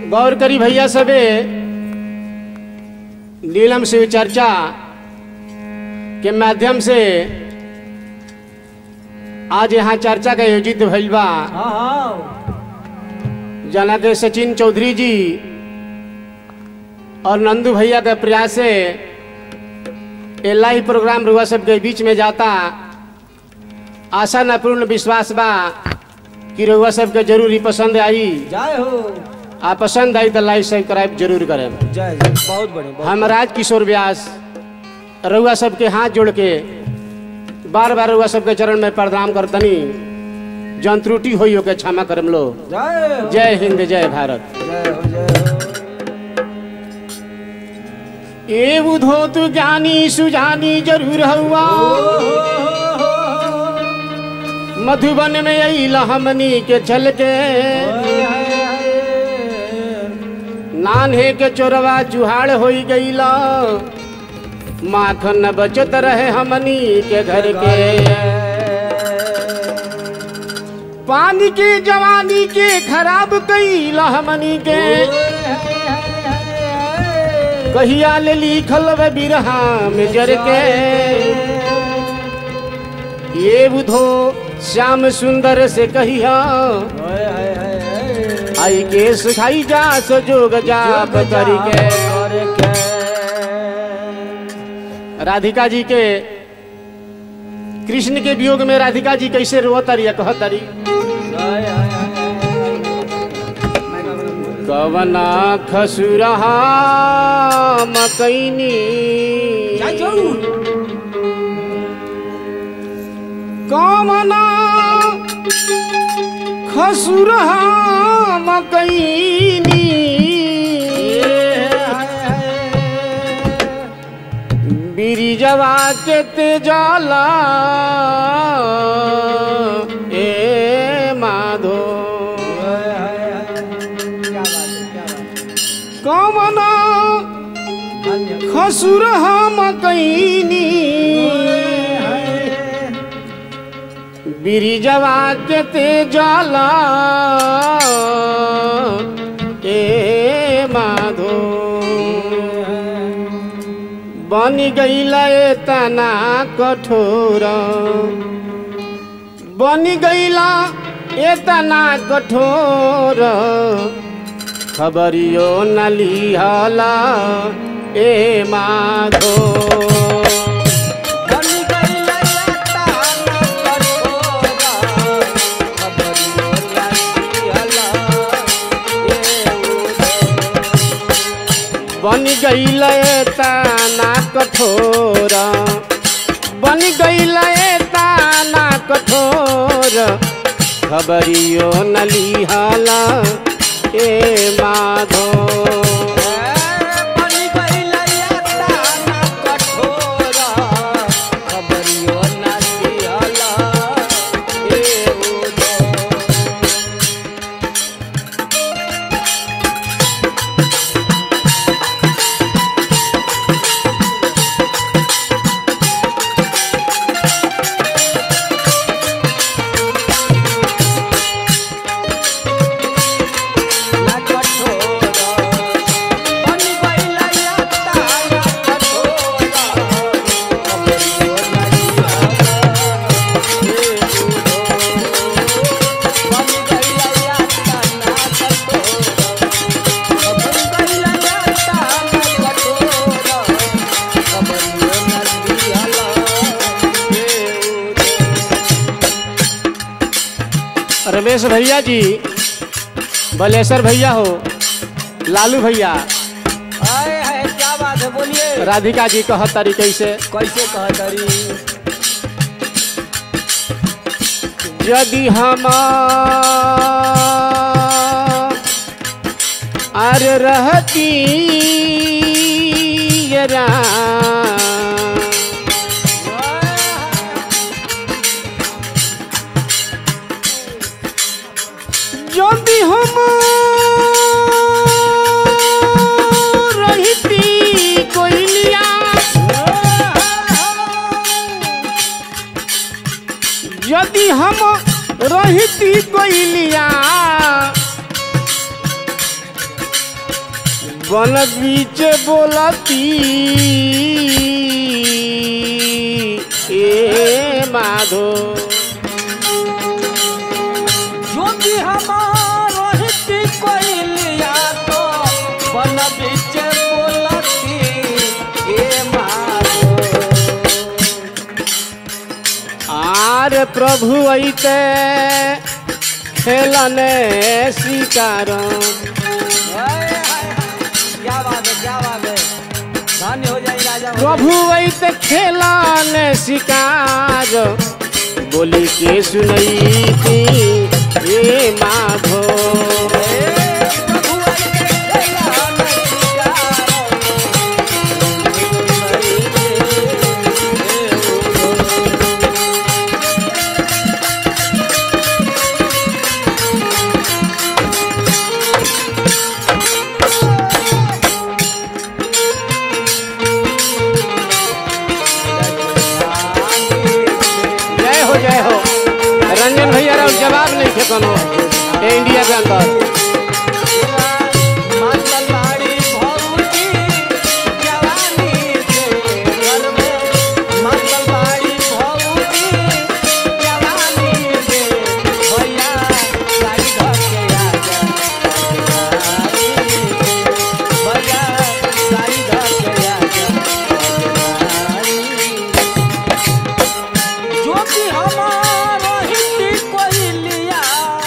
गौर करी भैया सबे नीलम शिव चर्चा के माध्यम से आज यहाँ चर्चा का आयोजित भइल बा हाँ हाँ जना के सचिन चौधरी जी और नंदू भैया के प्रयास से ये लाइव प्रोग्राम रुआ सबके बीच में जाता आशा न पूर्ण विश्वास बा कि रुआ सबके जरूर ही पसंद आई जय हो आ पसंद आई तो लाइव सब्सक्राइब जरूर करें जय जय बहुत बढ़िया बहुत हम राज किशोर व्यास रउआ सबके हाथ जोड़ के बार बार रउआ सबके चरण में प्रणाम करतनी जन त्रुटि होई के क्षमा करम लो जय हो जय हिंद जय भारत जय हो जय हो ए बुधो तू ज्ञानी सुजानी जरूर हुआ मधुबन में अइल हमनी के चल के नान्हे के चोरवा जुहाड़ होई गईला माखन बचत रहे हमनी के घर के पानी की जवानी के खराब कईला हमनी के कहिया ले लिखल वे बिरहा में जर के ये बुधो श्याम सुंदर से कहिया आई के सिखाई जा सजोग जाप करी के राधिका जी के कृष्ण के वियोग में राधिका जी कैसे रोतरी कहतरी कवना खसुरहा मकैनी कवना खसुरहा मकैनी बिरिजवा के तेजाला ए माधो कवना खसुर हम कैनी बिरिजवा के तेजाला ए माधो बन गईला तना कठोर बन गईला एतना कठोर खबरियो न लिहला ए माधो बन गईल ताना कठोर बन गईल ताना कठोर खबरियो न लिहला ए माधो रमेश भैया जी बलेश्वर भैया हो लालू भैया क्या बात है बोलिए राधिका जी कह तरीके से कैसे कहतरी यदि हम अर रहती ये राम, यदि हम रहती कोयलिया यदि हम रहती कोयलिया बन बीच बोलती ए माधो जो भी हमारो हित कोइलिया तो बन बीच बोलती ए मारो आर प्रभु ऐते खेलने शिकार हाय, हाय, हाय। क्या बात है क्या बात है धन्य हो जाए राजा हो प्रभु ऐते खेलने शिकार बोली के सुनई थी ए माधो जाए। ए, प्रभु ऐसे खेला न शिकारो। जय हो जय हो रंजन भैया राव जवाब नहीं थे कोनो ए इंडिया के अंदर मातलबाड़ी भौजी जवानी से घर में मातलबाड़ी भौजी जवानी से भैया गाड़ी धर के आजा भैया गाड़ी धर के आजा जो भी हमारा हिंदी कोई लिया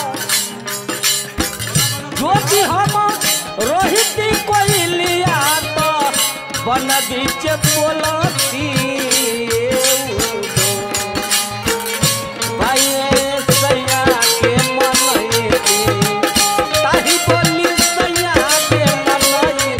जो भी हम रोहित कोई लिया तो बन बीच बोलती भाई सैया के मन ताही बोली सैया के मन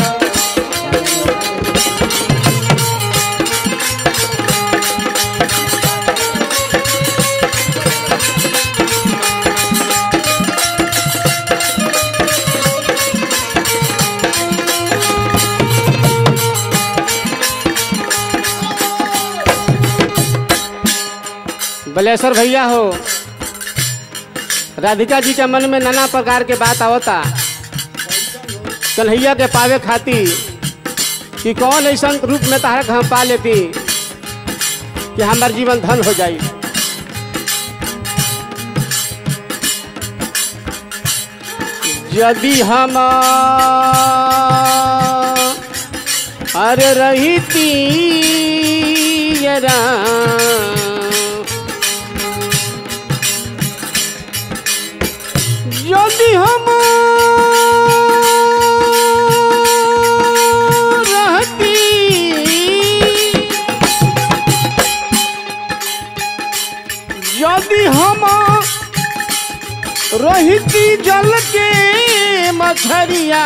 बलेश्वर भैया हो राधिका जी के मन में नाना प्रकार के बात आवता कन्हैया के पावे खातिर कि कौन ऐसा रूप में तारा के हम पा लेती कि हमार जीवन धन हो जाई यदि हम अरे रहती ये राम यदि हम रहती यदि हम रहती जल के मछरिया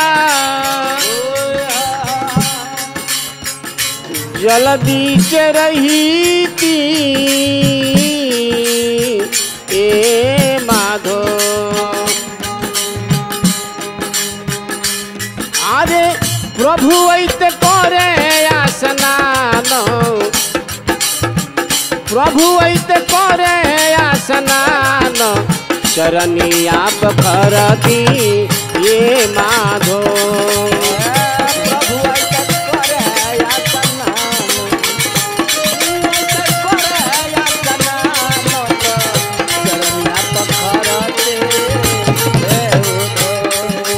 जल बीच रहीती ए माधो আরে প্রভু এইতে করে আসনান প্রভু এইতে করে আসনান চরণিয়া পখরতি এ মাধো प्रभु ऐसे करे या सनाम ऐसे करे या सनाम चरनिया पखरते हे Udho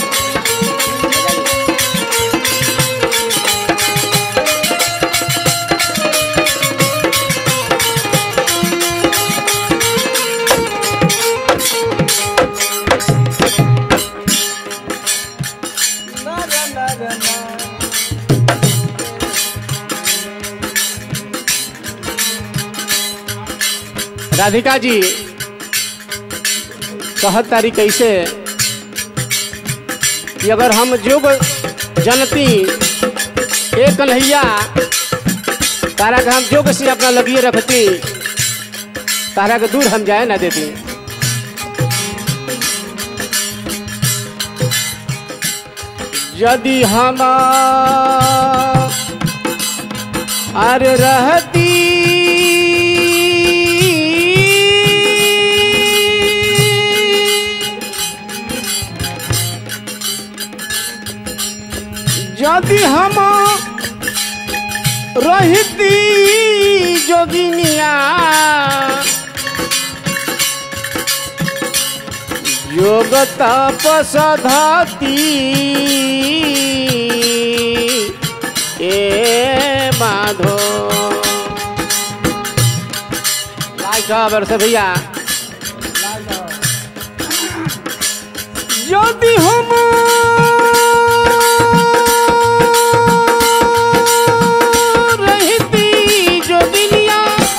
na na na na na Radhika जी कहत तारी कैसे कि अगर हम जोग जनती एक कन्हैया तारा के हम जोग से अपना लगिए रखती तारा के दूर हम जाए ना देती यदि हम अरे रहती यदि हम रहती जोगिनिया योग तपसधती ए माधो लाइक वर्ष भैया यदि हम रहती जोगिनिया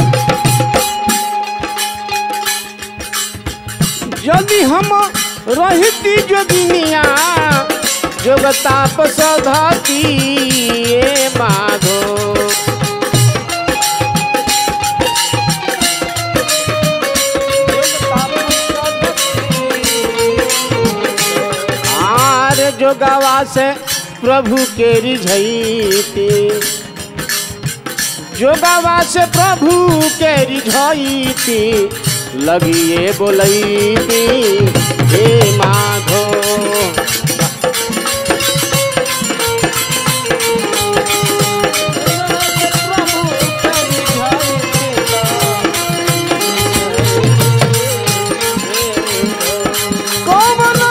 यदि हम रहती जोगिनिया जोग ताप सधती ए माधो आर जोगावा से प्रभु के रिझैती जोगावा से प्रभु के रिझैती लगिए बोलैती हे माधो कौमना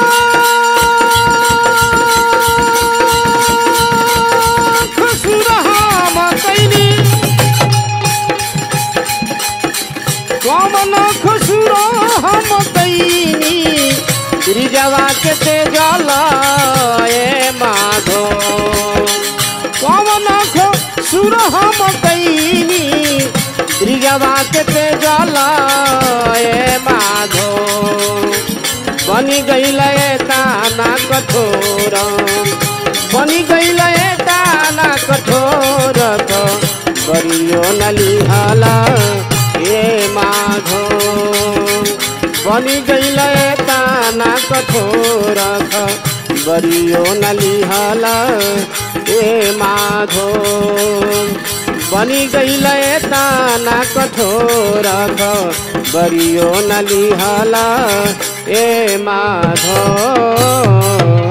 खुसुरहा मतैनी कौमना खुसुरहा मतैनी गिरिजवा के तेजल ए माधो कौमना खुसुरहा मतैनी गिरिजवा के तेजल ए माधो बनी गईल ताना कठोर बनी गईल ताना कठोर बरियो नलिहाला ए माधो बनी गईल ताना कठोर बरियो नलिहाला ए माधो बनी गईल ताना कठोर बरियो नलिहाला ए माधो